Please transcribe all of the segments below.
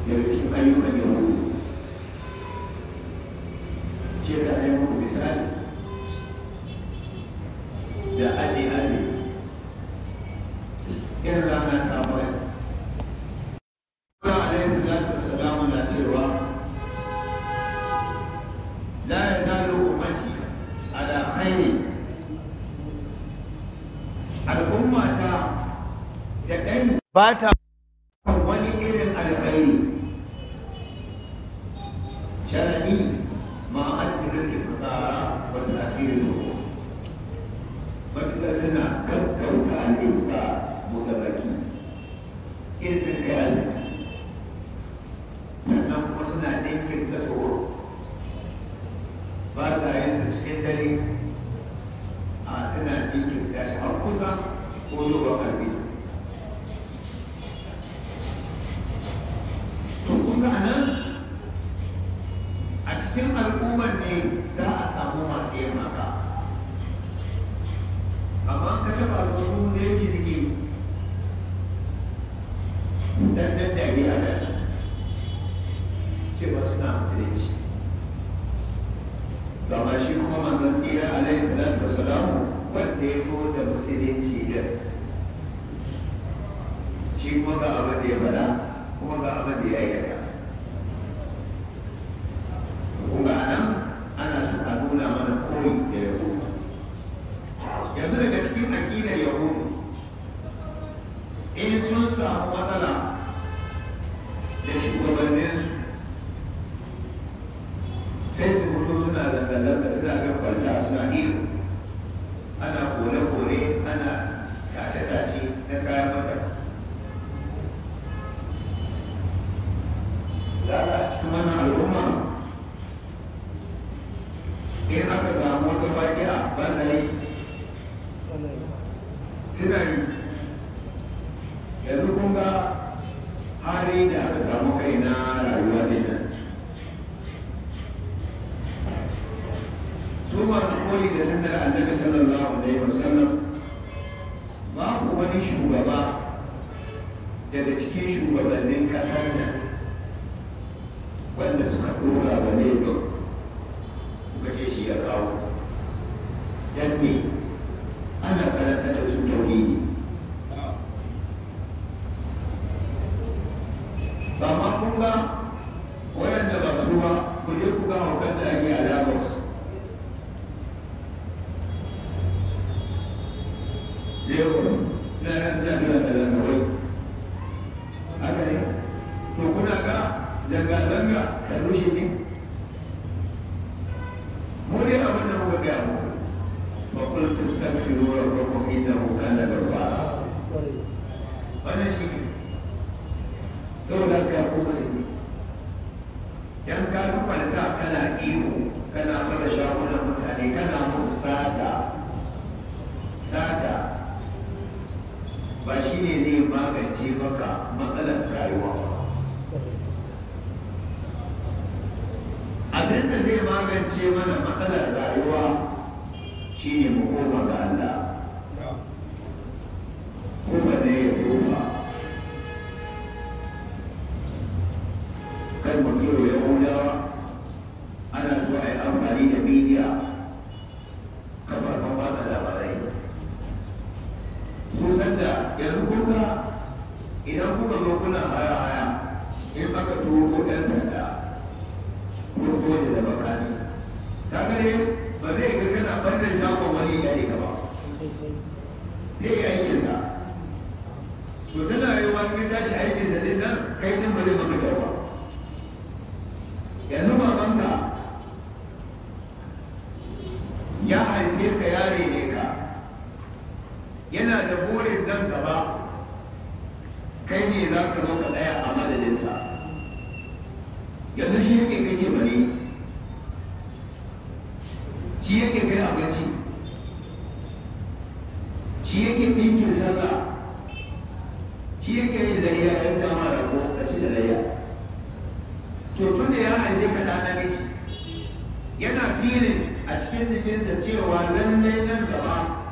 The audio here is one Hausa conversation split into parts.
daga cikin ayyukan yahudu shi yasa ne muku misali da aji aji irin rana ta bai Allah alaihi salatu wassalamu na cewa la yazalu ummati ala khairi al'umma ta da ɗan ba ta wani irin alkhairi sharadi ma an tirin ifitara wa ta'khir zuwa matukar suna gaggauta al'ifta buɗe baki izin kai al'ifta sannan kuma suna jinkirta tsoro ba sa yin sa cikin dare a suna jinkirta shi har kusa ko zuwa albita to kun ga nan a cikin al'ummar ne za a samu masu yin haka amma ka taɓa al'ummu zai gizgi dan daddare a nan cewa suna musulunci gama shi kuma manzon tsira alaihi salatu wasalamu wanda ya zo da musulunci din shi kuma ga abin da ya faɗa kuma ga abin da ya aikata kuma a nan ana so a nuna mana koyi da yahudu yanzu daga cikin aƙidar yahudu in sun samu matsala da shugabanninsu sai su fito suna zanga-zanga suna gabata suna iyo ana kore-kore ana sace-sace na kayan masar za a cikin wannan al'umma in aka samu wata bakiya ba sa yi suna yi yanzu kun ga hali da aka samu kai na rayuwa din nan su masu koyi da sandar annabi sallallahu alaihi wasallam babu wani shugaba daga cikin shugabannin kasar nan wanda suka dora wa lagos suka ce shi ya kawo dan me ana karanta da su tauhidi ba ma kun ga wayanda ba su ba ku je ku ga haukan da ake a lagos lagos na ran jami'a da lagos haka ne to kuna ga zanga-zanga solution ne mu dai abin da muka gaya mu fa qul tastaghfiru rabbakum innahu kana ghaffara wannan shi ne saboda ka ko musulmi dan ka kwanta kana ihu kana fara shagunan mutane kana mun sata sata ba shi ne zai magance maka matsalar rayuwa abin da zai magance mana matsalar rayuwa shi ne mu koma ga Allah kuma ne ya koma kan mu biyo yahudawa ana so a yi amfani da media kafafen watsa labarai su sanda yanzu kuka idan kuka zo kuna haya haya in aka turo ko ɗan sanda ko soja da makami ta gane ba zai ga kana ɓannan shagon wani ya ne ka ba zai yi aikinsa to tana yi wani ya tashi aikinsa din nan kai din ba zai maka kyau ba yanzu babanka ya haife ka yare ne ka yana da burin nan gaba kai ne za ka zo ka tsaya a madadinsa yanzu shi yake kai ce bane shi yake kai abinci shi yake ɗinkin sallah shi yake yin layya ya kama da ko ka ci da layya to tun da ya haife ka da namiji yana filin a cikin jikinsa cewa lallai nan gaba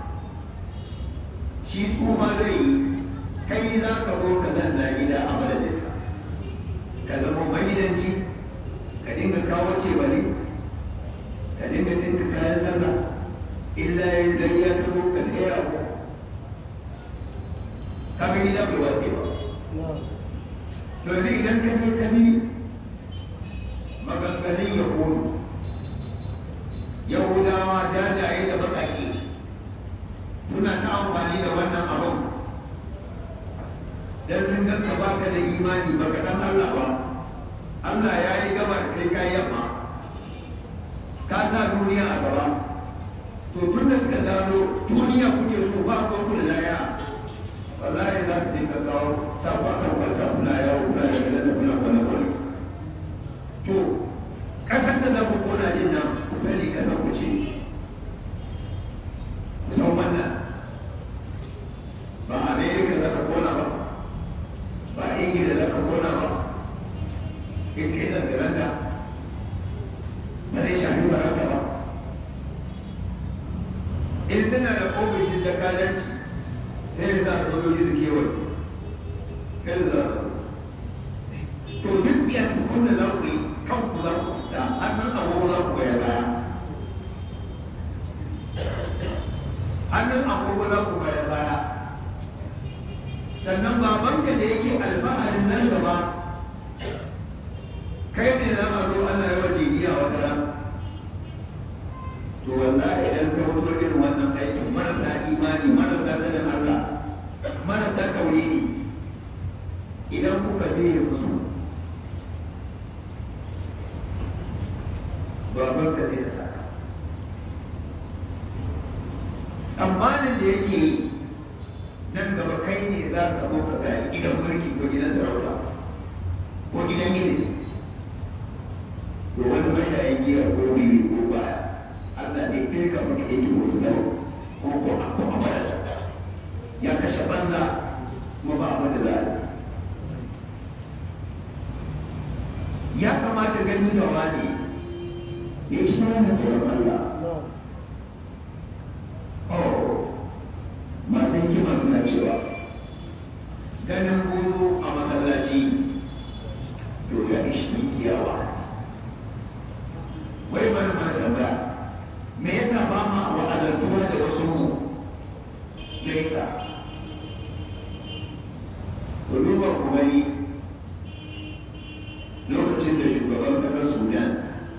shi kuma zai yi kai za ka zo ka zanna gida a madadinsa ka zama kawo ce ba ne ka dinga dinka kayan sallah illa idan ya kamo ka sai abu ka ga gida bai wace ba to yanzu idan ka je ka bi maganganun yahudu yahudawa jajaye da baƙaƙe suna ta amfani da wannan abin dan sun ganka baka da imani baka san Allah ba Allah ya yi gaba kai kai yamma ka sa duniya a gaba to tun da suka gano duniya kuke so ba ko kula laya wallahi za su dinga kawo sabuwa kan kwanta kula yawo kula da kula da kula kwana kwani to kasan da za ku kona din nan ku sani kasan ku ce ku san wannan ba amerika za ka kona ba ba ingila za ka kona ba in kai zangaranta ba zai shafi barata ba in suna da ofishin jakadanci sai za su zo su kewaye kai da za su to duk tsiya tukun da za ku yi kanku za ku fita hannun agogo za ku goya baya hannun agogo za ku goya baya sannan babanka da yake alfaharin nan gaba kai ne za a zo ana yawa jiniya wata ran to wallahi idan ka fito irin wannan aikin marasa imani marasa sanin Allah marasa tauhidi idan kuka biye musu babanka zai da saka tsammanin da yake yi nan gaba kai ne za ka zo ka gani gidan mulki ko gidan sarauta ko gidan ilimi ko wani mashayin giya ko wiwi ko baya Allah zai firka maka yake wasu zama ko ko a ko a marasa ya kashe banza kuma ba abin da za a yi ya kamata gani da wani ya shi mana tsoron Allah oh masu hikima suna cewa ganin buru a masallaci to ya ishi dukiya wa'azi wai mana mana tambaya me yasa ba ma wa'azantuwa da wasu mu me yasa ku duba ku gani lokacin da shugaban kasar sudan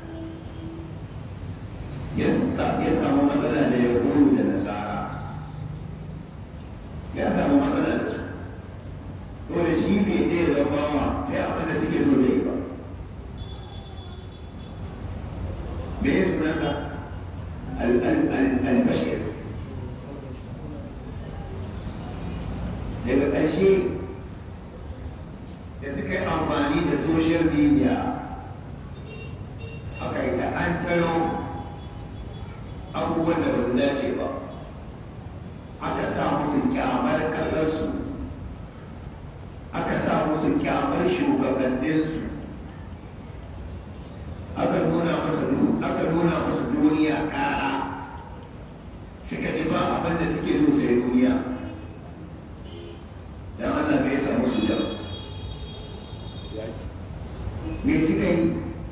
ya samu matsala da ya da nasara ya samu matsala da su dole shi bai ɗaya zama sai abin da suke so zai ba me ya sunansa albashir daga ƙarshe da suka yi amfani da social media aka yi ta an taro abubuwan da ba su dace ba aka sa musu kyamar ƙasarsu aka sa musu kyamar shugabanninsu aka nuna masa aka nuna musu duniya ƙara suka ji ba abin da suke so sai duniya dan Allah bai sa musu da me suka yi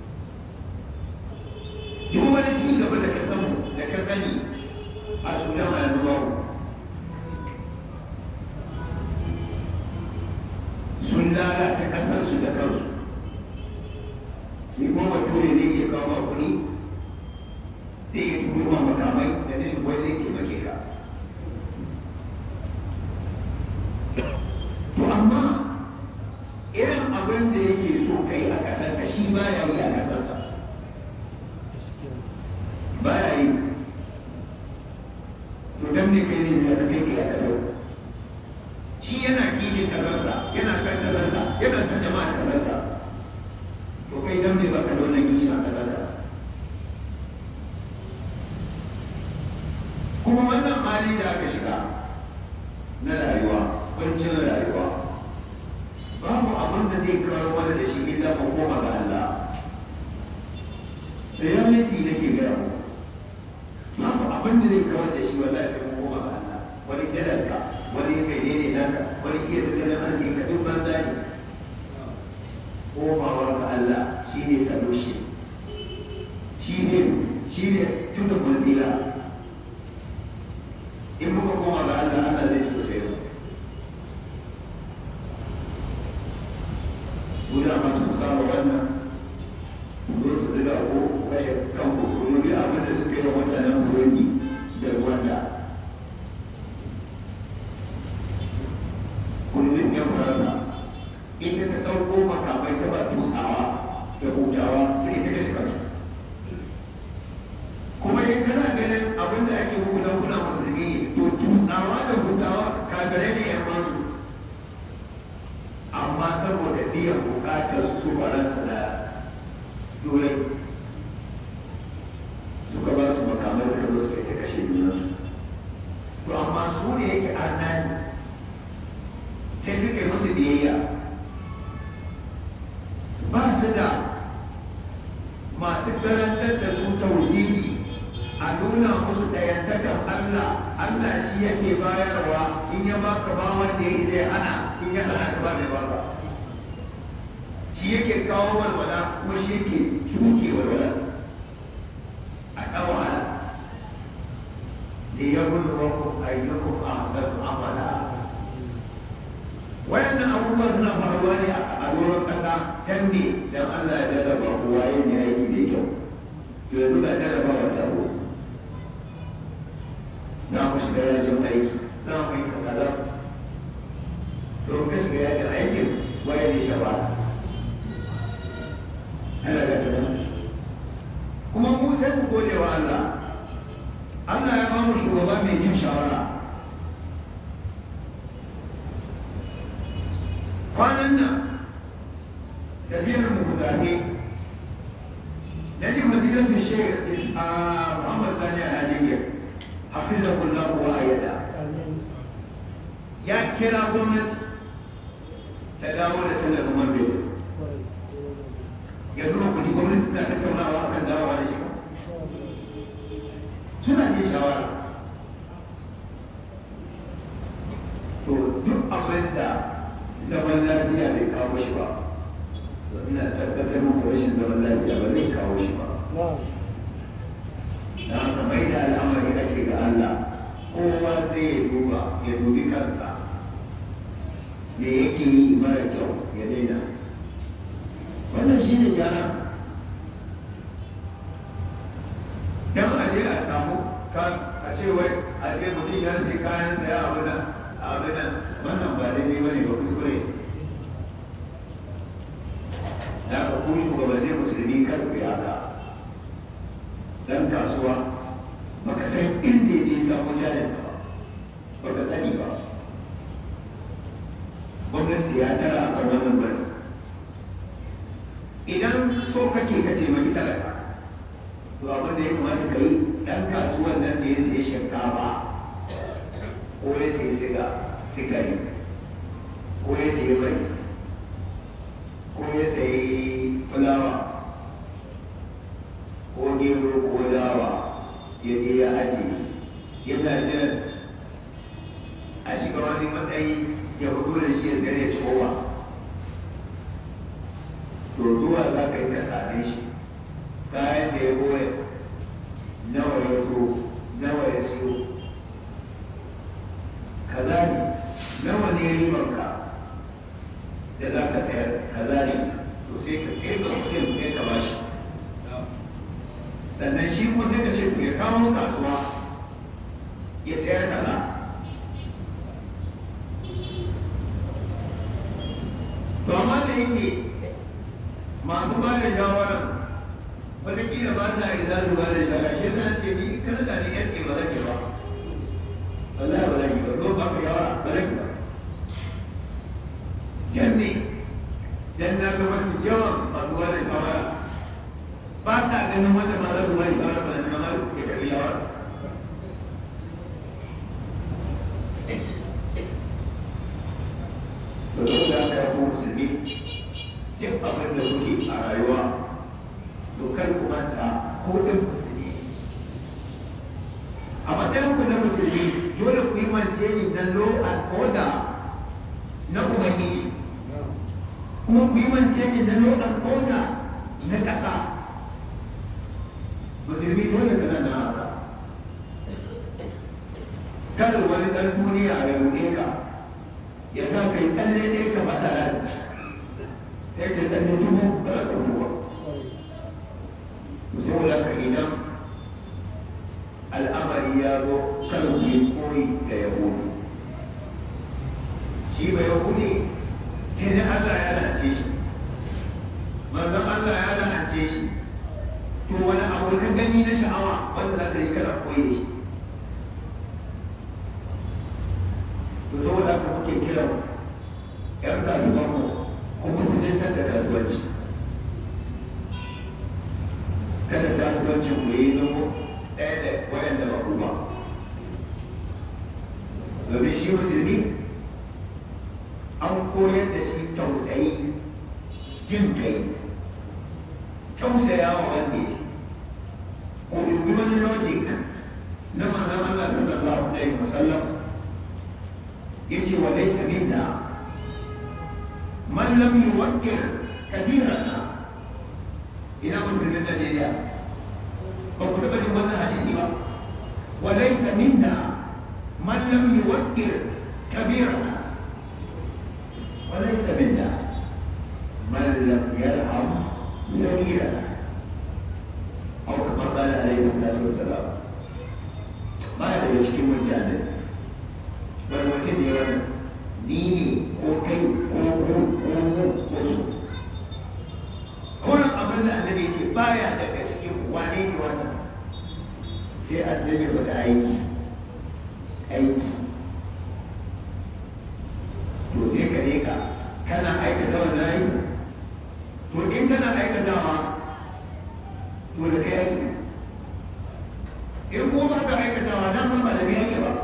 duk wani ci gaba da ka samu da ka sani a sudan a yanzu babu sun lalata ƙasarsu da kansu shi kuma bature zai iya kawo ma kuɗi zai iya turo ma makamai da nufin wai zai taimake ka to amma irin abin da yake so kai a ƙasar ka shi ba ya yi a ƙasarsa ba ya yi to dan ne kai ne da kai kai a ƙasar shi yana kishin ƙasarsa yana san ƙasarsa yana san jama'ar ƙasarsa to kai dan ne baka da wannan kishin a ƙasarka kuma wannan hali da aka shiga na rayuwa kwancin rayuwa babu abin da zai kawo mana da shi illa mu koma ga Allah reality nake gaya mu babu abin da zai kawar da shi wallahi sai mu koma ga Allah wani dalanka wani menene naka wani iya tattalin arziki ka duk banza ne komawa ga Allah shine solution shi ne shi ne tudun matsira in muka koma ga Allah Allah zai ci sai mu guda masu saba wannan zo su ziga ko kashe kan kukuru bi abin da suka yi wa mutanen Burundi da Rwanda kullum ya faransa ita ta ɗauko makamai ta ba tusawa da hutawa ta ita kashe kansu kuma in kana ganin abin da ake muku don kuna musulmi ne to tutsawa da hutawa kafirai ne yan masu amma saboda biyan bukatar su su faransa da turai suka ba su makamai suka zo suka ita kashe junansu to amma su ne yake arnani sai suka yi musu biyayya ba su da masu karantar da su tauhidi a nuna musu ɗayantakan Allah Allah shi yake bayarwa in ya baka ba wanda ya zai hana in ya hana ka ba mai baka shi yake kawo walwala kuma shi yake cuke walwala a ɗan wahala da ya gudu rakun ayyukun ahsan amala wayannan abubuwa suna faruwa ne a doron ƙasa can ne don Allah ya jarraba kowa yin ya aiki da kyau to yanzu ga jarraba wa taro za mu shiga yajin aiki za mu yi kaza to in ka shiga yajin aikin waye ne shawara Allah ga tana kuma mu sai mu gode wa Allah Allah ya ba mu shugaba mai jin shawara kwanan nan tafiyar mu zaɓe na ji madilatun shekh muhammad sani a najeriya hafizahullah wa ayyada ya kira gwamnati ta dawo da tallafin man fetur ya duba kuji gwamnati na tattaunawa akan dawowa da shi suna ne shawara to duk abin da zaman lafiya bai kawo shi ba ina tabbatar muku rashin zaman lafiya ba zai kawo shi ba da haka mai da al'amari ake ga Allah kowa sai ya duba ya dubi kansa me yake yi mara kyau ya daina wannan shi ne gyara dan a je a samu a ce wai a ce mutum ya sai kayan saya abu nan abu nan wannan ba daidai bane ba kuskure da ka ku shugabanni musulmi kar ku yi haka dan kasuwa baka san inda ya je samu jarinsa ba baka sani ba gwamnati ya tara a kan wannan bari idan so kake ka taimaki talaka to abin da ya kamata ka yi dan kasuwan nan da ya sai shinkafa ko ya sai siga sigari ko ya sai mai ko ya sai fulawa ko gero ko dawa ya je ya ajiye yana jiran a shiga wani matsayi ya fito da shi ya zare kowa to zuwa za ka yi ka same shi kayan da ya goya nawa ya zo nawa ya siyo kaza ne nawa ne ribanka da za ka sayar kaza ne to sai ka kirga kudin sai ka bashi sannan shi kuma sai ka ce to ya kawo kasuwa ya sayar kaza to amma da yake masu ba da shawarar wataƙila ba sa yi za su ba da shawara shi zan ce ni kana da ni SK ba zan ki ba wallahi ba zan ki ba don ba ku shawara ba zan ki ba jan ne dan na ga mafi yawan masu ba da shawara ba sa ganin wanda ma za su ba da shawara ba zan ma ya karbi shawara to da aka yi musulmi duk abin da kuke a rayuwa to kar ku manta ko ɗin musulmi a matsayin ku na musulmi dole ku yi maintaining na law and order na ubangiji kuma ku yi maintaining na law and order na ƙasa musulmi dole ka zanna haka kada wani ɗan duniya ya ruɗe ka ya sa ka yi tsalle ɗaya ka faɗa ran sai ka tsalle dubu ba za ka ruwa to saboda ka idan al'amari ya zo kan yi koyi da yahudu shi ba yahudi sai dai Allah ya lance shi manzon Allah ya lance shi to wani abu ka gani na sha'awa wanda za ka yi kana koyi da shi to saboda haka muke kiran yan kasuwan mu ko musulunci da kasuwanci kada kasuwancin ku yi zama ɗaya da wayanda ba ku ba domin shi musulmi an koyar da shi tausayi jin kai tausaya wa wanda ya ko dubi wani logic na manzon Allah sallallahu alaihi wasallam yace wa laysa minna man lam yuwaqqir kabirana ina musulmin Najeriya ba ku taɓa jin wannan hadisi ba wa laysa minna man lam yuwaqqir kabirana wa laysa minna man lam yarham صغيرا أو كما قال عليه الصلاة والسلام ما daga cikin mutane wani mutum ne wani ni ne ko kai ko ko ko mu ko su kullum abin da annabi ce baya daga cikin wane ne wannan sai annabi ba da aiki aiki to sai ka ne ka kana aikata wannan aiki to in kana aikatawa to da kai yake in ko ba ka aikatawa nan ba da kai yake ba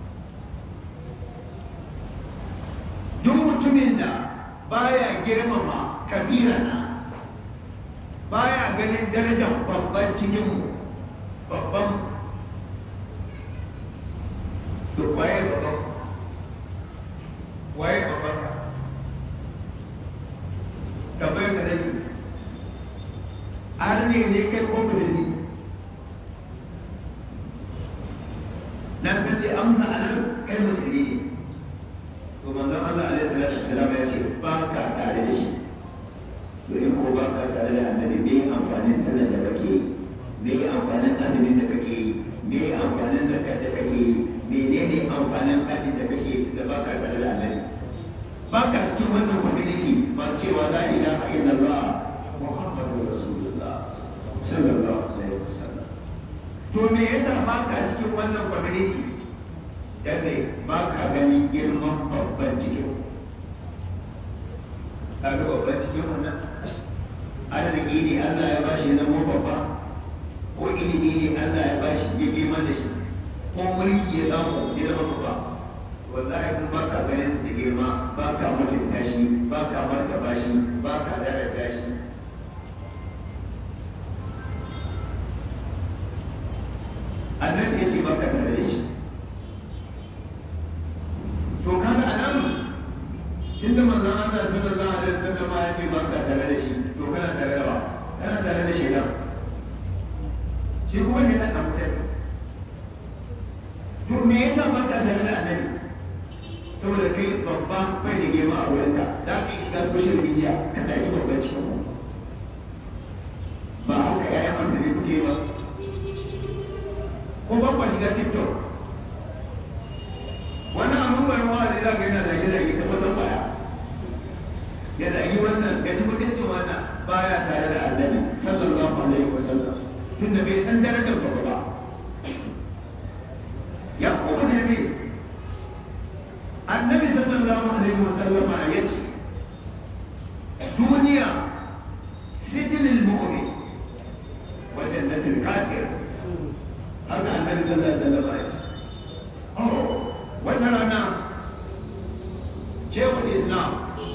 duk mutumin da baya girmama kabirana baya ganin darajar babban cikin babban to waye babban waye babban tambayar ka nake arne ne kai ko musulmi na san dai amsa a nan kai musulmi ne to manzon Allah alaihi salatu wasalam ya ce ba ka tare da shi to in ko ba ka tare da annabi me amfanin sallar da kake yi me amfanin azumin da kake yi me amfanin zakar da kake yi menene amfanin hajji da kake yi da ba ka tare da annabi ba ka cikin wannan community ba cewa la ilaha illallah muhammadu rasulullah sallallahu alaihi wasallam to me yasa ba ka cikin wannan community dan ne ba ka ganin girman babban cikin ka ga babban cikin wannan arziki ne Allah ya bashi ya zama babba ko ilimi ne Allah ya bashi ya girma da shi ko mulki ya samu ya zama babba wallahi kun baka ganin su da girma baka mutunta shi baka martaba shi baka daraja shi annabi yace baka tare da shi to kaga anan tunda manzon Allah sallallahu alaihi wasallam ya ce baka tare da shi to kana tare da wa kana tare da shaitan shi kuma ne dan mutane to me yasa baka tare da annabi saboda kai babba bai da girma a wurinka za ka yi shiga social media ka zaki babban cikin ba haka yayan musulmi kuke ba ko ba kwa shiga tiktok wani abin bayan wa'azi za ka yana zage zage ta wata baya ya zagi wannan ya ci mutuncin wannan baya tare da annabi sallallahu alaihi wasallam tunda bai san darajar babba ba ya kuma sai annabi sallallahu alaihi wasallama ya ce duniya sijilil mu'min wa jannatul kafir haka annabi sallallahu alaihi wasallama ya ce oh wata rana shekul islam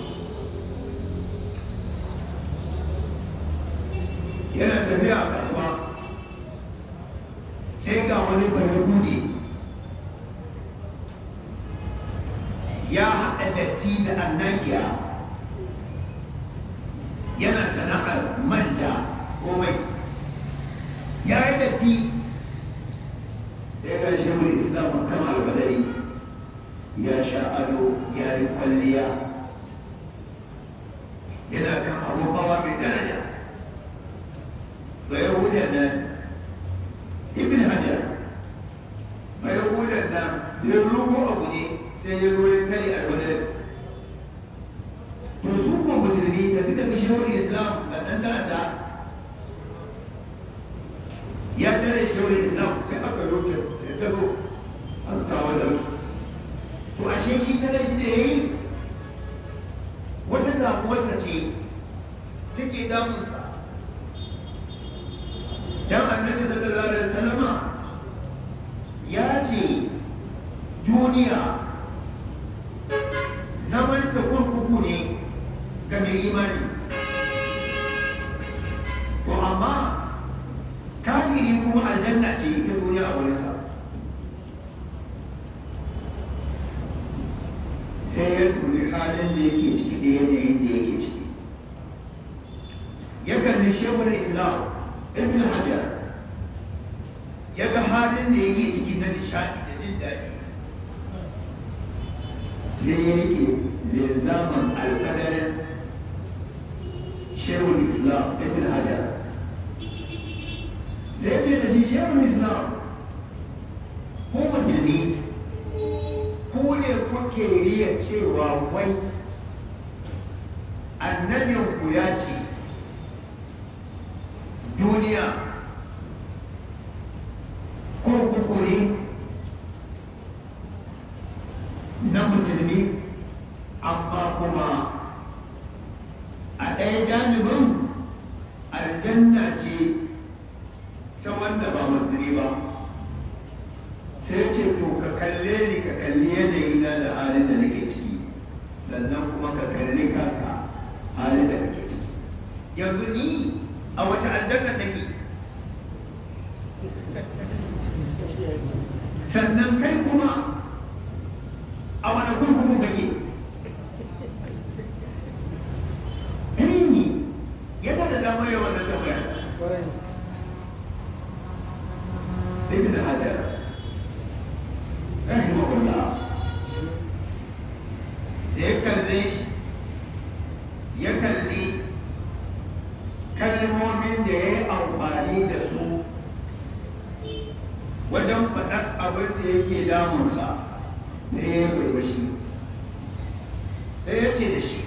yana tafiya a kasuwa sai ga wani bayahudi ya haɗa datti da annagiya yana sana'ar manja ko mai ya yi ya yi kwalliya yana kan abun hawa mai daraja bayan wuyan nan ibn hajar bayan wuyan nan da ya rugo abu ne sai ya zo ya tare alwadar to su kuma musulmi da suka fi shawar islam ga ɗan ta'adda ya tare shawar islam sai aka roke da ya tazo an kawo da to ashe shi tare da ya yi wata damuwarsa ce take damunsa dan annabi sallallahu alaihi wasallama ya ce duniya zaman ta kurkuku ne ga mai imani to amma kafiri kuma aljanna ce ita duniya a wurinsa sai ya dubi halin da yake ciki da yanayin da yake ciki ya kalli shekul islam ibn hajar ya ga halin da yake ciki na nishadi da jin daɗi sai ya rike linzaman alkadarin shekul islam ibn hajar sai ya ce da shi shekul islam ko musulmi ku ne kuke riya cewa wai annabinku ya ce duniya kurkuku ne na musulmi amma kuma a ɗaya janibin aljanna ce ta wanda ba musulmi ba sai ce to ka kalle ni ka kalli yanayi na da halin da nake ciki sannan kuma ka kalli kanka halin da kake ciki yanzu ni a wace aljanna nake sannan kai kuma a wani kurkuku kake ni yana da damar yawan da tambaya ibn hajar rahimahullah da ya kalle shi ya kalli kalmomin da ya yi amfani da su wajen faɗar abin da yake damunsa sai ya yi shi sai ya ce da shi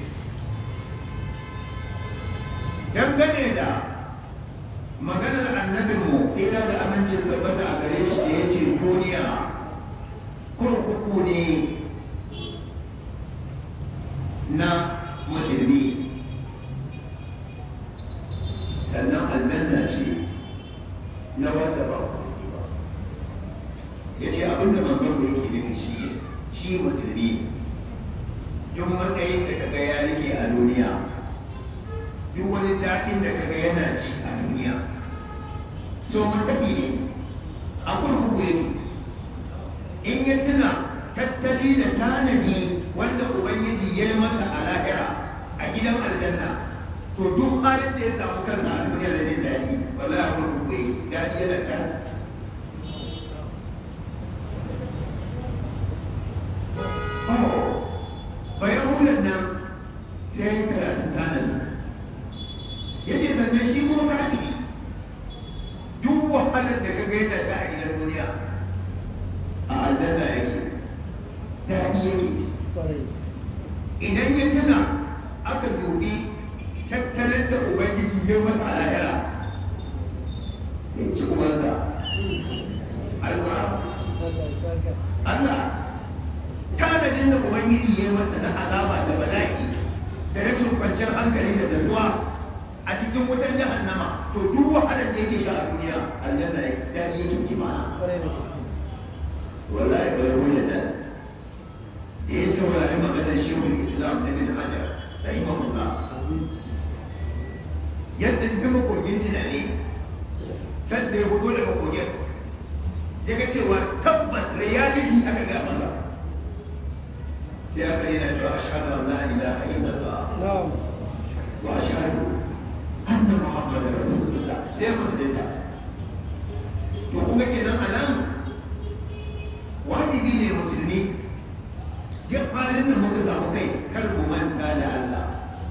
dangane da maganar annabinmu kira da amincin tabbata a gare shi da ya ce duniya kurkuku ne na musulmi sannan aljanna ce na wanda ba musulmi ba ya ce abinda manzon da yake nufi shi shi musulmi duk matsayin da kaga ya rike a duniya duk wani daɗin da kaga yana ci a duniya so mataɓi ne a kurkuku yake in ya tuna tattali da tanadi wanda ubangiji ya yi masa a lahira a gidan aljanna to duk halin da ya samu kansa a duniya da jin daɗi wala ya kurkuku yake daɗi yana can bayan wulan nan sai ya yi karatun tanadi ya ce sannan shi kuma ba duk wahalar da ka ga yana ta a gidan duniya a aljanna yake daɗi yake ci idan ya tuna aka dubi tattalin da ubangiji ya masa a lahira ya ci ubansa Allah Allah tanadin da ubangiji ya masa na azaba da bala'i da rashin kwanciyar hankali da dazuwa a cikin wutan jahannama to duk wahalar da yake ga a duniya aljanna ya daɗi yake ci mana wallahi bai wuya nan da ya saurari maganar shehul islam na bin hajar da imamullah ya tsindima kogin tunani sanda ya fito daga kogin ya ga cewa tabbas reality aka ga masa sai aka yana cewa ashhadu an la ilaha illallah wa ashhadu anna muhammadar rasulullah sai musulunta to kuma kenan a nan wajibi ne musulmi duk halin halin da muka samu kai kar mu manta da Allah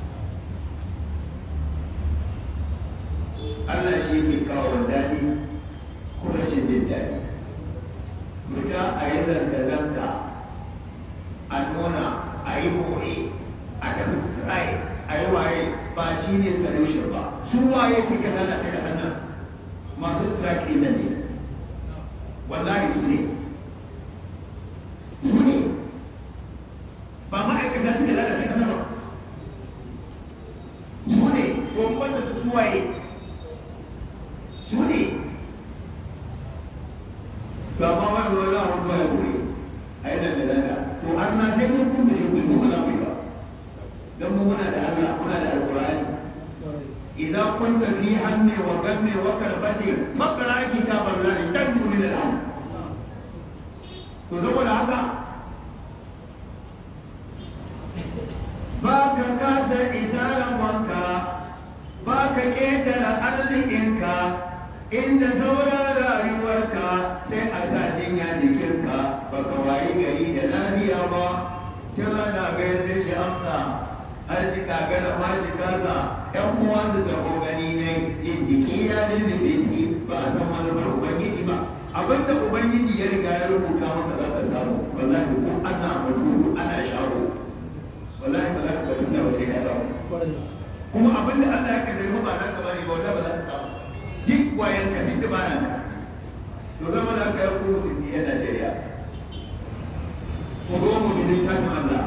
Allah shi yake kawo daɗi ko rashin jin daɗi muta a yi zanga-zanga a nuna a yi more a tafi strike a yi waye ba shi ne solution ba su waye suka lalata ƙasar nan masu strike ɗin nan ne wallahi su ne su ne ba ma'aikata suka lalata ƙasa ba su ne to wanda su suwaye su ne ba ma wani wani wani baya wuri a yi dangane to an na sai kun kun da shi kun mu ba za mu yi ba don mu muna da Allah muna da alƙur'ani إذا كنت في هم وغم وكربة فاقرأ كتاب الله تنجو من الهم تزول هذا باك كاس إسالة وانكا باك كيتر أرضك inda saura rayuwarka sai a sa jinya jikinka baka wayi gari da lafiya ba tun ana gaya zai shi amsa har shi kagara ma shi kasa yan uwa su taho gani ne jin jiki ya lullube ciki ba a san manufar ubangiji ba abinda ubangiji ya riga ya rubuta maka za ka samu wallahi ko ana madudu ana shago wallahi ba za ka bari da ba sai ka samu kuma abinda Allah ya kaddara ba na ka bari ba wanda ba za ka samu duk wayan ka duk da bana nan to zama da aka yi kuma musulmi a Najeriya ko mu bi littafin Allah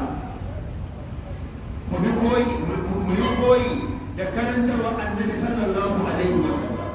mu bi koyi mu yi koyi da karantarwa annabi sallallahu alaihi wa sallam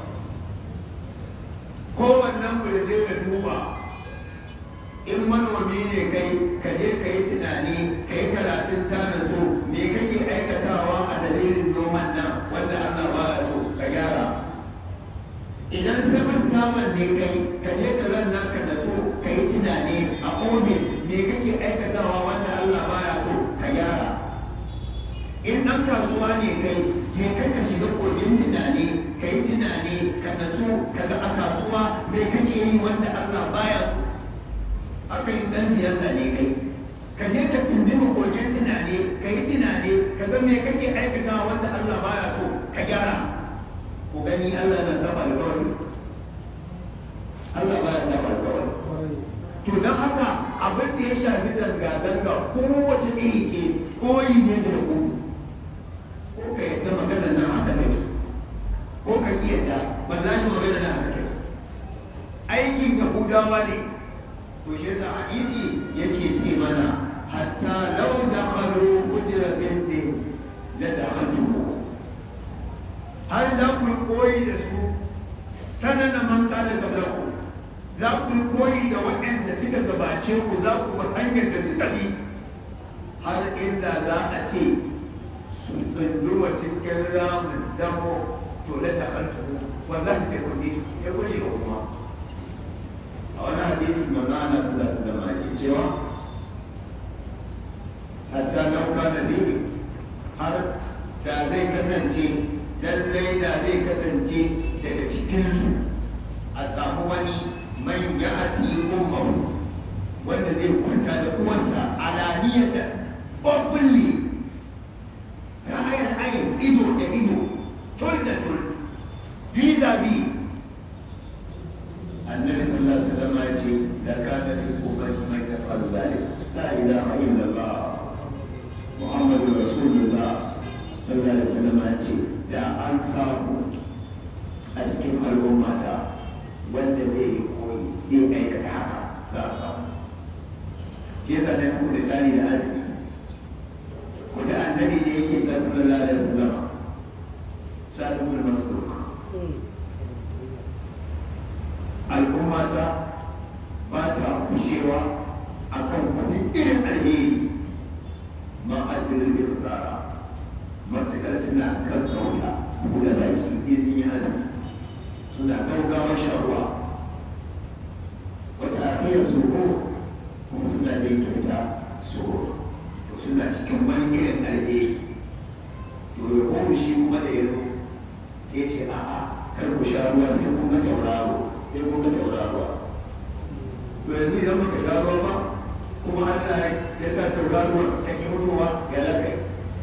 kowannen mu da je ka duba in manomi ne kai ka je ka yi tunani ka yi karatun tanado me kake aikatawa a dalilin noman nan wanda Allah ba ya so ka gyara idan saman saman ne kai ka je ka zanna ka natsu ka yi tunani a ofis me kake aikatawa wanda Allah ba ya so ka gyara in ɗan kasuwa ne kai je kai ka shiga kogin tunani ka yi tunani ka natsu ka ga a kasuwa me kake yi wanda Allah baya so haka yin ɗan siyasa ne kai ka je ka tundima kogin tunani ka yi tunani ka ga me kake aikatawa wanda Allah baya so ka gyara ku gani Allah na saba alƙawari Allah baya saba alƙawari to don haka abin da ya shafi zanga-zanga kowace iri ce koyi ne da ku ko ka yadda maganar nan haka take ko ka ki yadda wallahi maganar nan haka take aikin yahudawa ne to shi yasa hadisi yake ce mana hatta law dakhalu hujratin din la dakhaltuhu har za ku koyi da su sanana man kala qablaku za ku koyi da waɗanda suka gabace ku za ku bar hanyar da suka bi har inda za a ce su tsunduma cikin ramin damo to la dakhaltu wallahi sai kun bi su sai kun shiga kuma a wani hadisi manzo Allah sallallahu alaihi wasallam ya cewa hatta law kana bihi har da zai kasance lallai da zai kasance daga cikinsu a samu wani man ya ati ummahu wanda zai kwanta da uwarsa alaniyata openly ra'ayar ayin ido da ido tul da tul vis-a-vis annabi sallallahu alaihi wasallam ya ce la kana fi ummati man yaf'alu dhalik la ilaha illa allah muhammadur rasulullah sallallahu alaihi wasallam ya ce da an samu a cikin al'ummata wanda zai yi koyi zai aikata haka za a samu ke sa na kuma misali da azumi wata annabi ne yake ta sallallahu alaihi wasallam sa'ad ibn mas'ud al'ummata ba ta kushewa akan wani irin alheri ma ajiyar irtara matuƙar suna kankauta buɗe baki in sun yi azumi suna gaugawa sharuwa wata akiyar tsoro kuma suna jin kyauta tsoro to suna cikin wani irin alheri to ya komu shi kuma da ya zo sai ce a'a kar ku sha ruwa sai kun ga tauraro sai kun ga tauraruwa to yanzu idan baka sha ruwa ba kuma Allah ya sa tauraruwa ta ki mutuwa ya lakai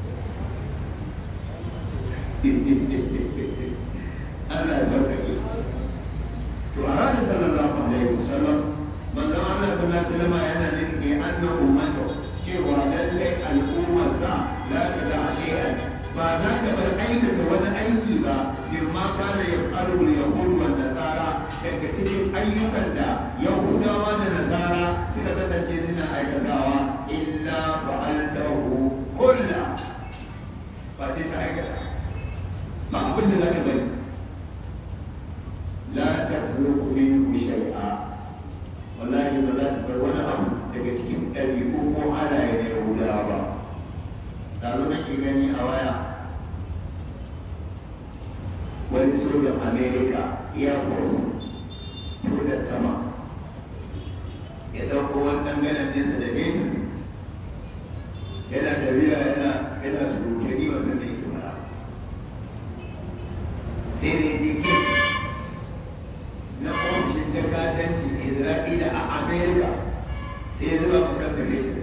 Allah ya sauƙaƙe to a ranar sallallahu alaihi wasallam manzon Allah sallallahu alaihi wasallam yana nufin bi anna ummatu cewa lallai al'ummarsa la ta da shay'an ba za ta bar aikata wani aiki ba mimma kana yaf'alu al-yahud wa nasara daga cikin ayyukan da yahudawa da nasara suka kasance suna aikatawa illa fa'altahu kullu ba sai ta aikata ba abin da za ta bari la tatruku minhu shay'a wallahi ba za ta bar wani abu daga cikin ɗabi'u ko halaye na yahudawa ba da zo nake gani a waya wani sojan america air force tutar sama ya ɗauko wani ɗanganan nesa da metin yana tafiya yana yana surutu ni ba san da yake mara sai da yake na ofishin jakadancin isra'ila a america sai ya zuba mu kansa metin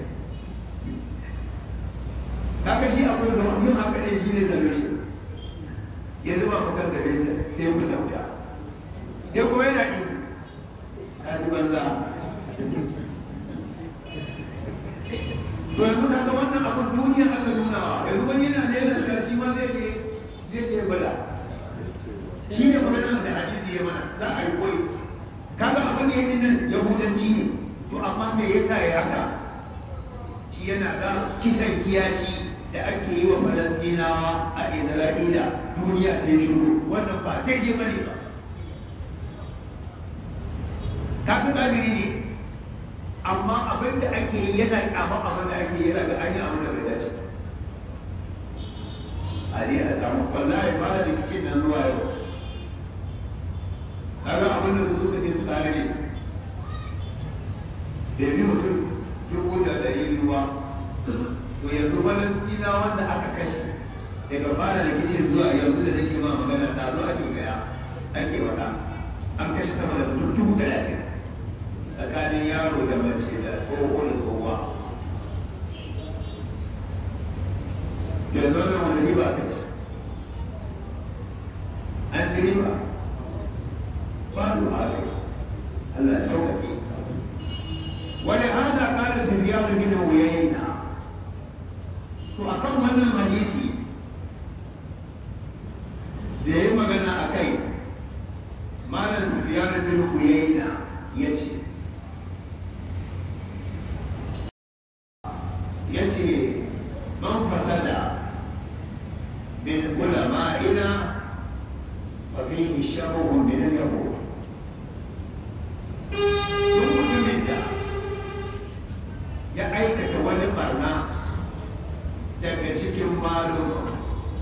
kaga shi akwai zama yin haka ne shi ne solution ya zuba mu kansa metin sai ku tauta ya kuma yana yi a ji banza to yanzu kaga wannan abin duniya aka nunawa yanzu wani yana nena da shi ma zai je zai je bala shi ne maganar da hadisi ya mana za a yi koyi kaga abin da yake nan yahudanci ne to amma me yasa ya haka shi yana ga kisan kiyashi da ake yi wa falastinawa a isra'ila duniya ta yi shiru wannan ba daidai bane ba kaga kafiri ne amma abin da ake yi yana kyama abin da ake yi yana ga an yi abin da bai dace a ne a samu wallahi ba da rikicin nan zuwa yau kaga abin da suka ce su kare ne bai bi mutum dubu da ɗari biyu ba to yanzu balansina wanda aka kashe daga fara rikicin zuwa yanzu da nake ma magana ta zo ake gaya ake wada an kashe sama da mutum dubu talatin tsakanin yaro da mace da tsoho da tsohuwa yanzu wannan wani riba aka ce an ci riba ba da haka Allah ya sauƙaƙe wani hada ƙara sirriyar bin wuyayna to akan wannan hadisi da ya yi magana a kai malam sirriyar bin wuyayna ya ce ya ce man fasada min ulama'ina fa fihi shabahun min al-yahud duk mutumin da ya aikata wani barna daga cikin malum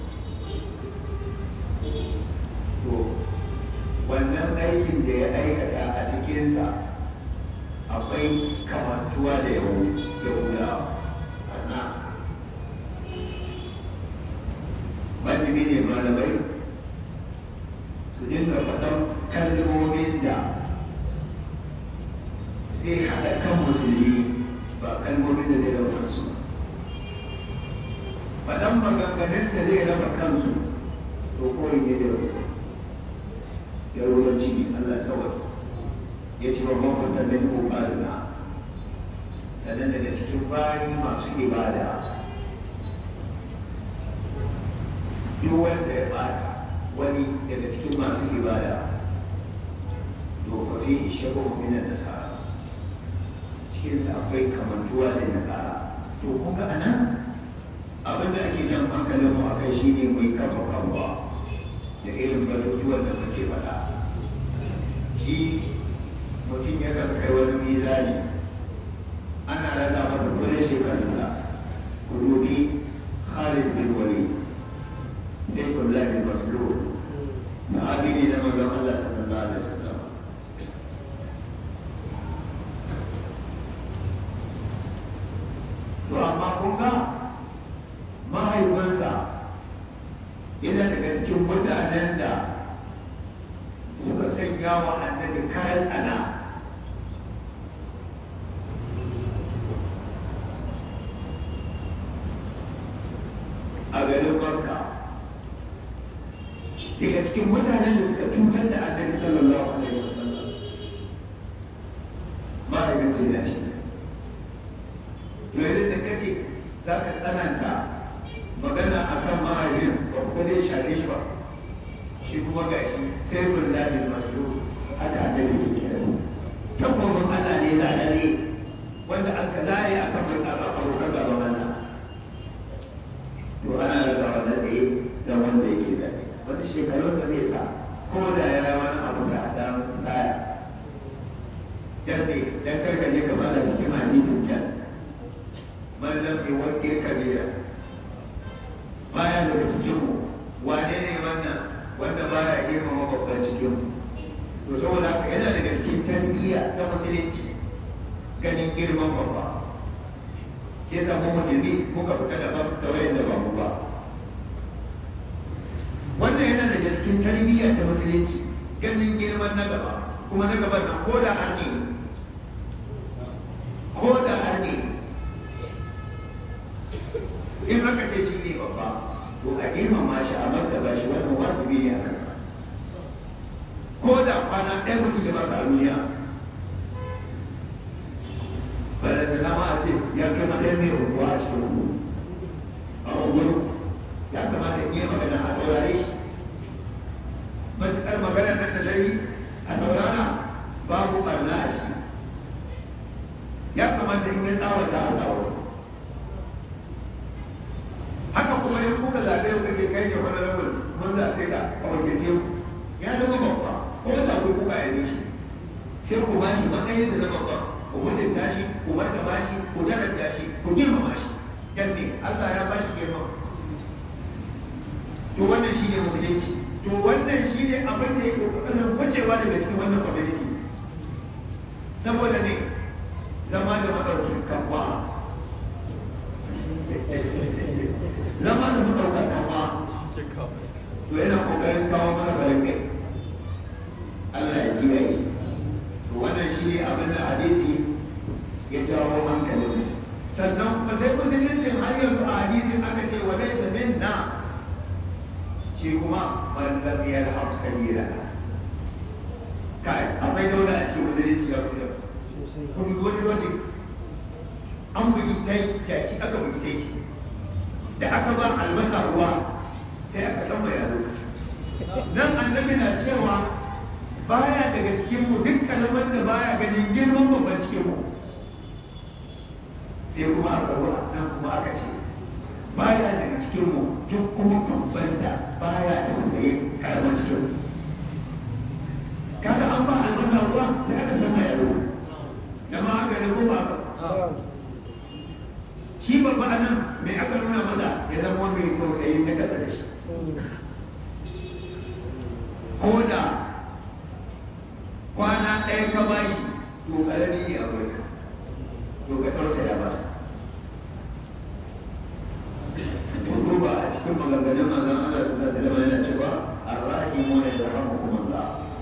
to wannan aikin da ya aikata a cikinsa akwai kamantuwa da yahudawa barna wajibi ne malamai su dinga faɗan kalmomin da zai haɗa kan musulmi ba kalmomin da zai raba kansu faɗan maganganun da zai raba kansu to kawai ne da yaruwanci ne Allah sawar ya ci babban fasalin ƙoƙarina sannan daga cikin bayi masu ibada duk wanda ya bata wani daga cikin masu ibada to fa fi shabu minan nasara cikinsa akwai kamantuwa da nasara to kun ga anan abin da ake jan hankalin mu akai shine mai kafa kanwa da irin batutuwan da muke faɗa shi mutum ya kan kai wani mizani ana rada masa kudin shekarunsa ku dubi Khalid bin Walid sai kullahi maslul sahabi ne na manzon Allah sallallahu alaihi wasallam to amma kun ga mahaifinsa yana daga cikin mutanen da suka sanya wa annabi kayan tsana daga cikin mutanen da suka cutar da annabi sallallahu alaihi wasallam mahaifinsa yana ciki to yanzu da kace za ka tsananta magana akan mahaifin ba ku zai share shi ba shi kuma ga shi sai kun ladin masu haka annabi ke kira su takobin Allah ne zalare wanda an ka zare akan mai abokan gaban Allah to ana daga wannan ɗaya da wanda yake da wanda shekarun da zai sa ko da ya yi wani abu sa a dan saya dan ne dan karkaje ka bada cikin hadisin can man lam yuwaqqir kabira baya daga cikin mu wane ne wannan wanda baya girmama babban cikin mu to saboda haka yana daga cikin tarbiyya ta musulunci ganin girman babba ya zama musulmi muka fita daban da wayan da ba mu ba wannan yana daga cikin tarbiyya ta musulunci ganin girman na gaba kuma na gaban nan ko da har ne ko da har ne in aka ce shi ne babba to a girmama shi a martaba shi wannan wajibi ne a kanka ko da kwana ɗaya mutum da baka a duniya balanta na ma a ce ya kai matsayin mai unguwa a cikin ungu a unguwar ya kamata in yi magana a saurare shi matuƙar magana nan da zai a saurara babu ɓarna a ciki ya kamata in yi tsawata a tsawata haka kuma in kuka zaɓe kuka ce kai ke wani rabin mun zaɓe ka a wakilce ku ya zama babba ko da ku kuka yabe shi sai ku ba shi matsayinsa na babba ku mutunta shi ku martaba shi ku daraja shi ku girmama shi dan ne Allah ya ba shi girma to wannan shi ne musulunci to wannan shi ne abin da yake kokarin kwacewa daga cikin wannan community saboda ne zama da madaukin kafa zama da madaukin kafa to yana kokarin kawo mana balakai Allah ya kiyaye to wannan shi ne abin da hadisi ya jawo hankalin sannan kuma sai musuluncin har yanzu a hadisin aka ce wa laysa minna shi kuma man lam yarham sabila kai akwai daula a cikin musulunci ya kuma kudu wani logic an bugi taki aka bugi taki da aka ba albasa ruwa sai aka san mai yaro nan annabi na cewa baya daga cikin mu duk kalmar da baya ganin girman babban cikin mu sai kuma aka ruwa nan kuma aka ce baya daga cikin mu duk kuma babban da baya da musayi karamar cikin mu kaga an ba albasa ruwa sai aka san mai yaro jama'a haka ne ko ba shi babba a nan mai aka nuna masa ya zama wani mai tausayi na kasa da shi ko da kwana ɗaya ka bashi to ƙarami ne a wurin to ka tausaya masa to duba a cikin maganganun manzon Allah su zai zama yana cewa arrahimu ne da rahmukumullah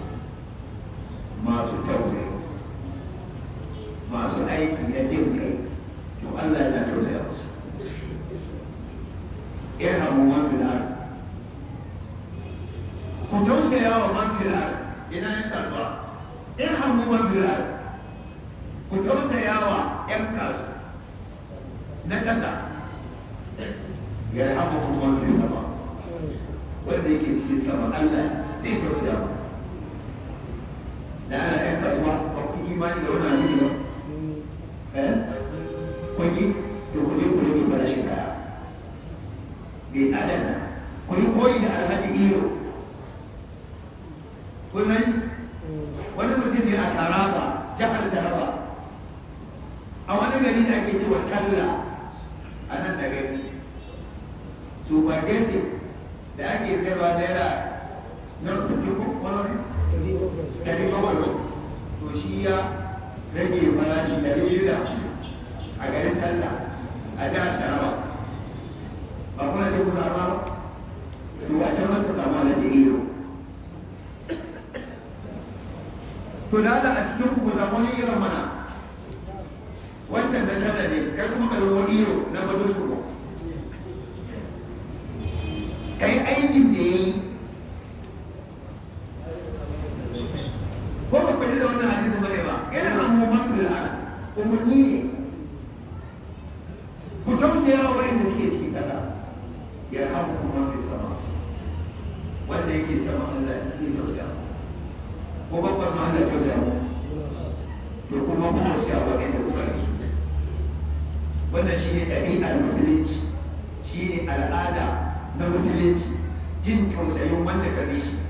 masu tausayi masu aiki na jin kai to Allah yana tausaya musu irhamu man fil ard ku tausaya wa man fil ard ina yan kasuwa irhamu man fil ard ku tausaya wa yan kasuwa na ƙasa yarhamu man fil sama wanda yake cikin sama Allah zai tausaya mu da ana yan kasuwa ba ku imani da wannan hadisi ba eh kun yi to ku je ku rage farashin kaya bai tsadar nan ku yi koyi da alhaji iyo kun sani wani mutum ne a taraba jihar taraba a wani gari da ake cewa talla a nan da gani spaghetti da ake sayarwa naira na sittin ko wani ɗari bakwai to shi ya rage farashi ɗari biyu da hamsin a garin talla a jihar taraba ba kuna ce kuna ba to a can wata samu alaji iyo to da a cikin ku samu wani irin mana wancan na talla ne kai kuma ka zama iyo na bazin ku ka yi aikin da ya yi umarni ne ku tausaya wa wayanda suke cikin ƙasa ya hamu kuma fi sama wanda yake sama Allah ya tausaya ko babban ma Allah tausaya mu to kuma ku tausaya wa wayanda kuka yi wannan shine ɗabi'ar musulunci shine al'ada na musulunci jin tausayin wanda ka bi shi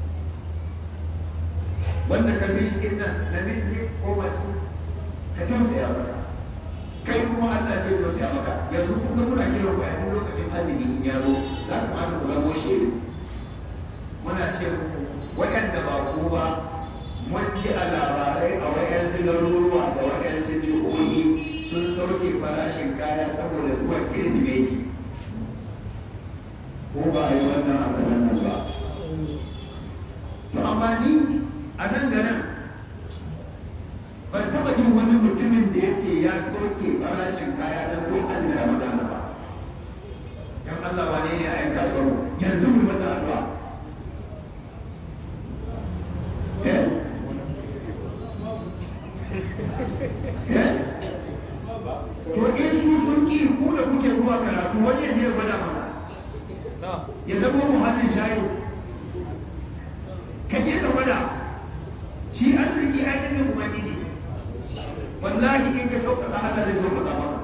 wanda ka bi shi din nan namiji ne ko mace ka tausaya masa kai kuma Allah sai tausaya maka yanzu kun ga muna kira ku a duk lokacin azumi in ya zo za ka mata ku zamo shedu muna ce muku waɗanda ba ku ba mun ji a labarai a waɗansu garuruwa da waɗansu jihohi sun sauke farashin kaya saboda zuwan kirsimeti ko ba a yi wannan a nan ba to amma ni a nan da nan ban taba jin wani mutumin da ya ce ya soke farashin kaya don ko an da ramadana ba dan Allah wane ne a yan kasuwar yanzu mu masa addu'a eh eh to in su sun ki ku da kuke zuwa karatu wani ya je ya gwada mana ya zama muhallin shayi ka je ka gwada shi arziki ainihin ubangiji wallahi in ka sauƙaƙa Allah zai sauƙaƙa maka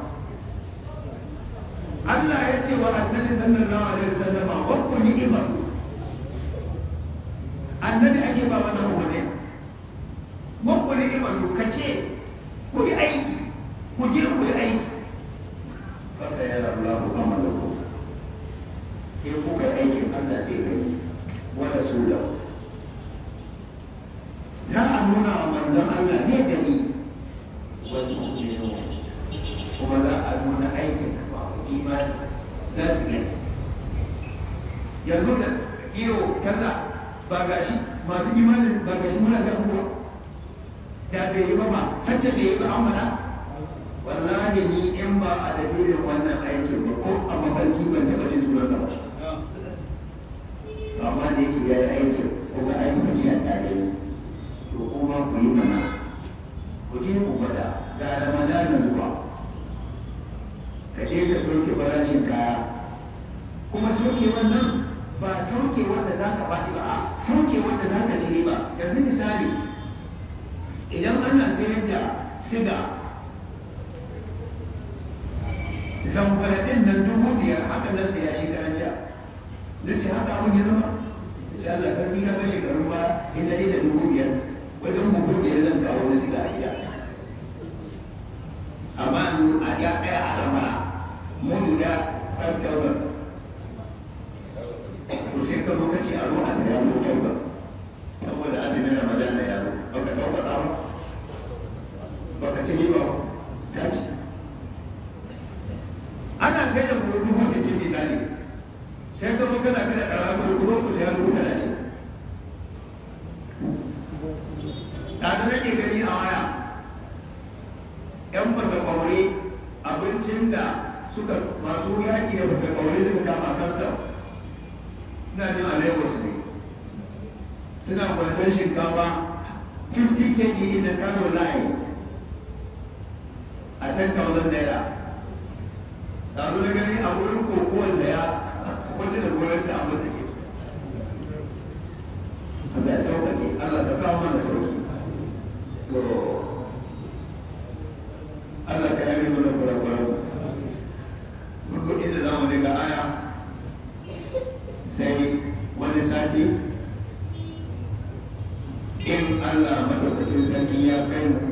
Allah ya ce wa annabi sallallahu alaihi wasallam wa ku ni'imar annabi ake ba wannan umarni wa ku ni'imar ka ce ku yi aiki ku je ku yi aiki fasa ya rabu amalaku in kuka yi aikin Allah zai gani wa rasulahu za a nuna wa manzon Allah zai gani kuma za a nuna aikin masu imani za su gani yanzu da iyo talla ba gashi masu imanin ba gashi muna ga abubuwa da bai yi ba ba sanda bai yi ba an mana wallahi ni in ba a dalilin wannan aikin ba ko a mafarki ban taɓa jin sunan ba amma da yake ya yi aikin kuma aikin ya tare ni to kuma ku yi mana ku je ku gwada ga ramadana zuwa ka je ka sauke farashin kaya kuma sauke wannan ba sauke wanda za ka faɗi ba a sauke wanda za ka ci ba yanzu misali idan ana sayar da siga zamfara ɗin nan dubu biyar haka na saya shi jiya zai ce haka abin ya zama insha Allah kan ni ka ga shekarun ba in na da dubu biyar wajen bugu da ya zan kawo na siga a gida amma a ya ɗaya a ramara mudu da 5,000 to sai ka zo ka ce a zo a saya zo kyau ba saboda azumin ramadan da yaro baka sauƙaƙa ba baka ci riba ba ta ci ana sai da kuma dubu sittin misali sai ka zo kana kada ɗara ko kuma ku saya dubu talatin ɗazu nake gani a waya ‘yan fasa kwaure abincin da suka masu yaƙi da fasa kwaure suka kama kastam ina jin a lagos ne suna kwanton shinkafa 50 kg in the kano line a 10,000 naira ɗazu na gani a wurin kokowar saya wata da goyon ta amma take Allah ya sauƙaƙe Allah ta kawo mana sauƙi to Allah ka yabe mana kurakuran farko inda za mu daga aya sai wani sati in Allah madaukakin sarki ya kai mu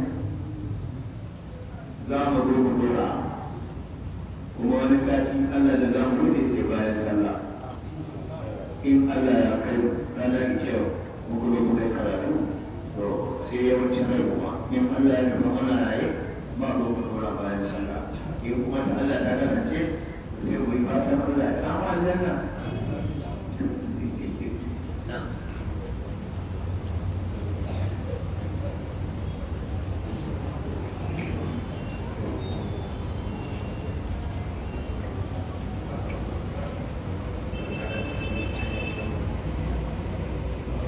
za mu zo mu dora kuma wani sati Allah da za mu ne sai bayan sallah in Allah ya kai mu ranar kyau mu kuma mu kai karatu to sai yawancin rai kuma in Allah ya nufa mana raye ba mu mu dora bayan sallah in kuma ta Allah ta kasance sai mu yi fatan Allah ya samu aljanna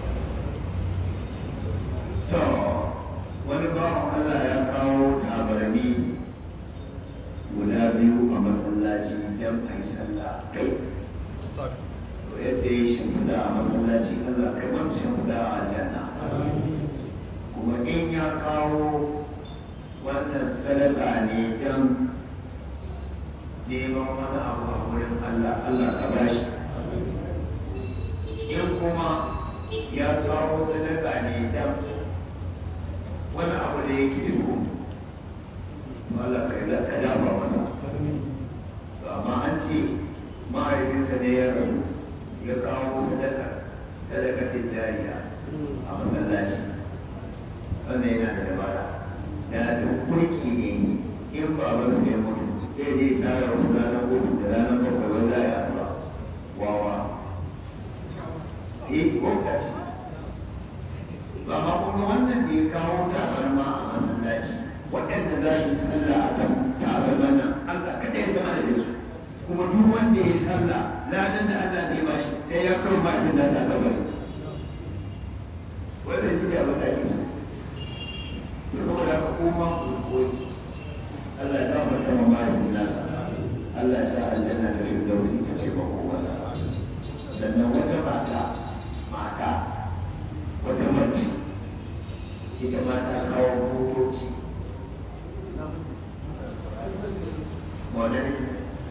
to wani bawan Allah ya kawo tabarmi tabarmi guda biyu a masallaci don a yi sallah kai to yadda ya shimfiɗa a masallaci Allah kai man shimfiɗa a aljanna kuma in ya kawo wannan sadaka ne don neman wani abu a wurin Allah Allah ka bashi in kuma ya kawo sadaka ne don wani abu da yake so Allah ka yi ka dafa masa to amma an ce mahaifinsa ne ya rasu ya kawo sadaka sadakatin jariya a masallaci wannan yana da dabara da duk kurki ne in babansa ya mutu zai je tara wasu ranar uku da ranar bakwai wai za a yi addu'a wawa eh wauta ce ba ma kuma wannan da ya kawo tabarma a masallaci waɗanda za su sallah a kan tabarman nan Allah kaɗai ya sama da su kuma duk wanda ya sallah ladan da Allah zai ba shi sai ya kawo ma'ajin da sa kabari wanda shi ne abin da ake so saboda haka koma ku koyi Allah ya gafarta ma mahaifin nasa Allah ya sa aljanna ta firdausi ita ce ba masa sannan wata mata mata wata mace ita ma ta kawo motoci wadda ne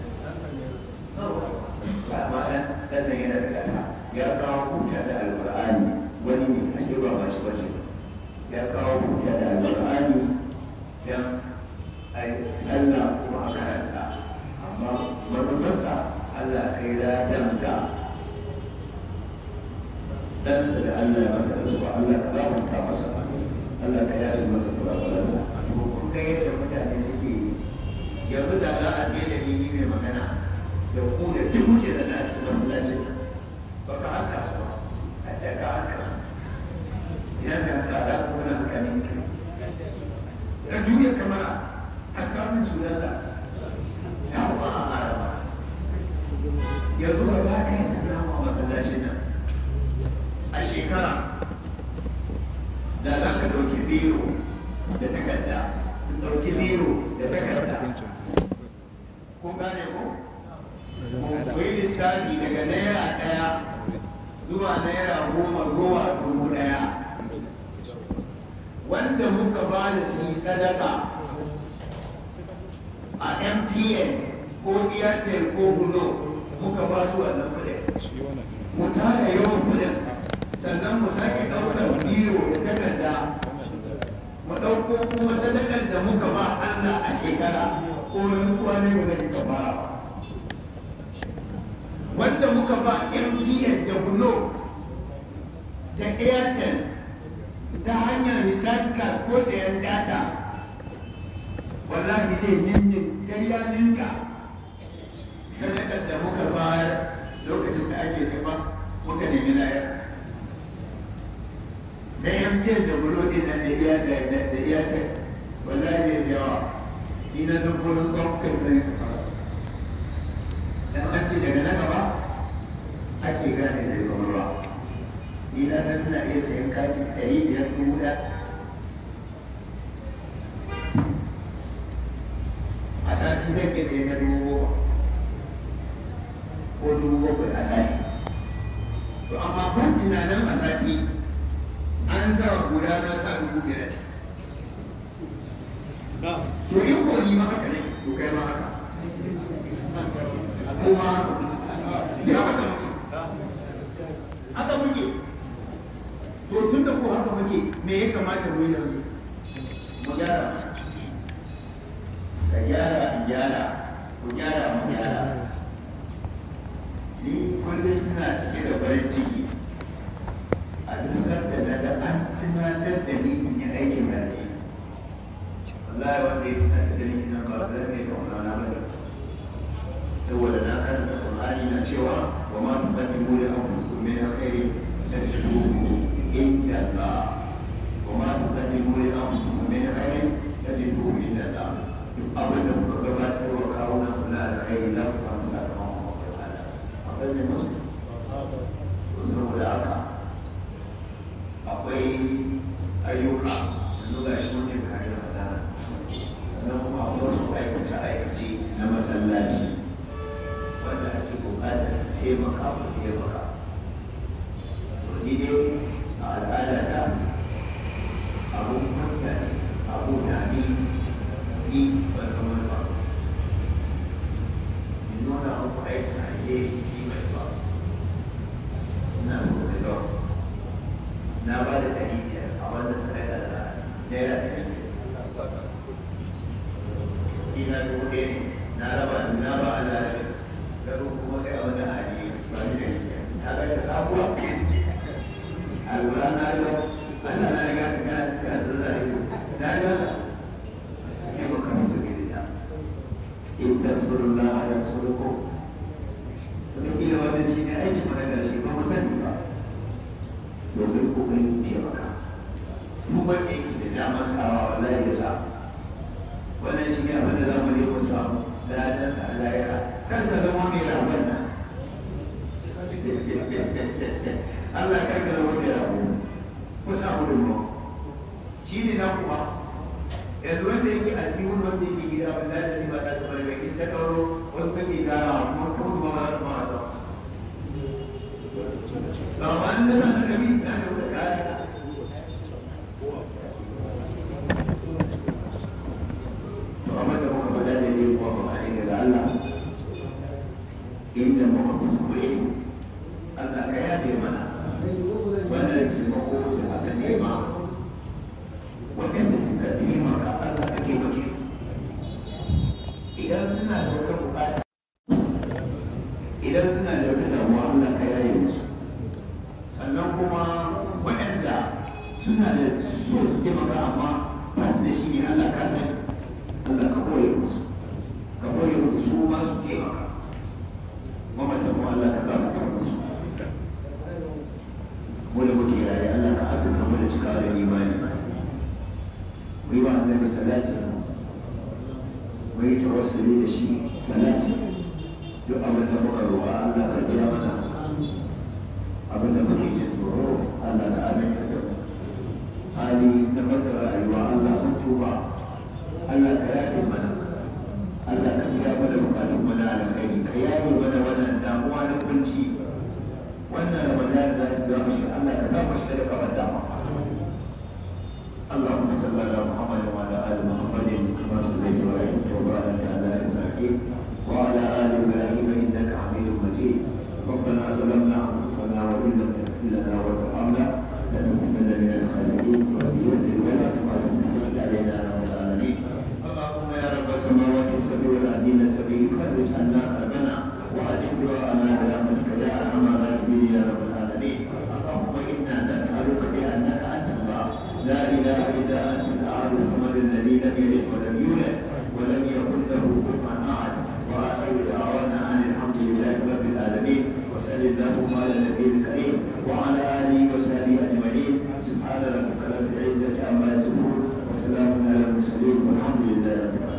ba ma ɗan ɗan nan yana da gata ya kawo kuta da alƙur'ani wani ne ashe ba mace bace ya kawo kuta da alƙur'ani don a yi sallah kuma a karanta amma manufarsa Allah kai ladan da ɗansa da Allah ya masa rasuwa Allah ka gafarta masa Allah ka yaɗa masa kurakuransa to kun ga yadda mutane suke yi yanzu da za a biye da ni ni mai magana da ku da duk muke da na cikin masallacin ba ka haska su ba hadda ka haska su idan ka haska da kuma na haska ne ka juya kamara haska min su zalla ya ba a araba yanzu gaba ɗaya ka namu a masallacin nan a shekara da za ka ɗauki biro da takarda ɗauki biro da takarda kun gane ko ku yi lissafi daga naira ɗaya zuwa naira goma zuwa dubu ɗaya wanda muka ba da shi sadaka a mtn ko airtel ko gulo muka ba su wannan kuɗin mu tara yawan kuɗin sannan mu sake ɗaukar biro da takarda mu ɗauko kuma sadakar da muka ba Allah a shekara ko rantsuwa ne ba zai ka fara ba wanda muka ba MTN da Glo da Airtel ta hanyar recharge card ko sayan data wallahi zai ninnin sai ya ninka sadakar da muka bayar lokacin da ake nema muka nemi layar da MTN da Glo din nan da Airtel da Airtel wallahi zai yawa ni na san gurin gwamnatin zai fara dan an ce daga na gaba ake gane da yawan ruwa ni na san ina iya sayan katin ɗari biyar dubu ɗaya a sati zan iya sayan na dubu goma ko dubu bakwai a sati to amma ban tunanin a sati an sa guda na sa dubu biyar to in ko ni ma haka ne to kai ma haka kuma ya haka muke haka muke to tun da ko haka muke me ya kamata mu yi yanzu mu gyara ka gyara in gyara ku gyara mu gyara ni kullum ina cike da farin ciki a duk da na ga an tunatar da ni in yi aikin da ne wallahi wanda ya tunatar da ni ina ba da mai kauna na bane saboda na karanta Qur'ani na cewa wa ma tuqaddimu li anfusikum min khairin tajiduhu inda Allah wa ma tuqaddimu li anfusikum min khairin tajiduhu inda Allah duk abin da kuka gabatar wa kawunan kula da kai za ku samu sakamakon wajen Allah akwai mai masu saboda haka akwai ayyuka yanzu ga shi mutum kare da madana sannan taimaka mu taimaka to ni dai a al'ada ta abun kunya ne abu na ni ni ba san wani ba in nuna muku aikin alheri ni mai ba ina so ka ga na ba da ɗari biyar a wannan sadaka da naira ɗari biyar ina dubu ɗaya ne na raba na ba a lalata gado kuma sai a wani hali ba ni da yake ta ga ta sabuwa alwala na ga Allah na ga ka kana kana da zai na ga ka ke ba ka mutu ne da in tansurullah ya suruko wata kila wannan shi ne aikin mu na ƙarshe ba mu sani ba domin kokarin taimaka duk wanda yake da damar sawa wallahi ya sa wannan shi ne abin da za mu je mu samu ladan sa lahira kan ka zama mai rabon nan Allah kan ka zama mai rabo ku samu dumo shi ne na kuma yanzu wanda yake addinin wanda yake gida ban da shi ba ta zama da in ta kauro wani kake gara kuma ta mutu ba za ta ma ta ba ba an da na nabi na da wata kaya to amma da muka faɗa da ne kuma ba ne daga Allah inda muka kuskure Allah ka yafe mana wannan taimako da aka nema waɗanda suka taimaka Allah ka taimake su idan suna da wata bukata idan suna da wata damuwa Allah ka yaye musu sannan kuma waɗanda suna da so su taimaka amma ba su da shi ne Allah ka sani Allah ka kore musu ka kore musu su ma su taimaka mamatan mu Allah ka zama musu mu da muke raye Allah ka azurta mu da cika da imani mu yi wa annabi salati mu yi tawassuli da shi salati duk abin da muka roƙa Allah ka biya mana abin da muke jin tsoro Allah ka aminta da mu hali ta masa rayuwa Allah mun tuba Allah ka yafe mana Allah ka biya mana bukatun mana alkhairi ka yaye mana wannan damuwa na kunci wannan ramadan da za mu shiga Allah ka sa mu shiga da kafar dama اللهم صل على محمد وعلى ال محمد كما صليت ورحمت وبارك على ابراهيم وعلى ال ابراهيم انك حميد مجيد ربنا ظلمنا انفسنا وان لم تغفر لنا وترحمنا لنكونن من الخاسرين وبيسر ولا تقاتل علينا يا رب العالمين اللهم يا رب السماوات السبع والارضين السبع فرج عنا كربنا واجب دعاءنا برحمتك يا ارحم الراحمين يا رب العالمين اللهم انا نسالك بانك انت الله لا اله الا انت الاحد الصمد الذي لم يلد ولم يولد ولم يكن له كفوا احد واخر دعوانا ان الحمد لله رب العالمين وصل اللهم على النبي الكريم وعلى اله وصحبه اجمعين سبحان ربك رب العزه عما يصفون وسلام على المرسلين والحمد لله رب العالمين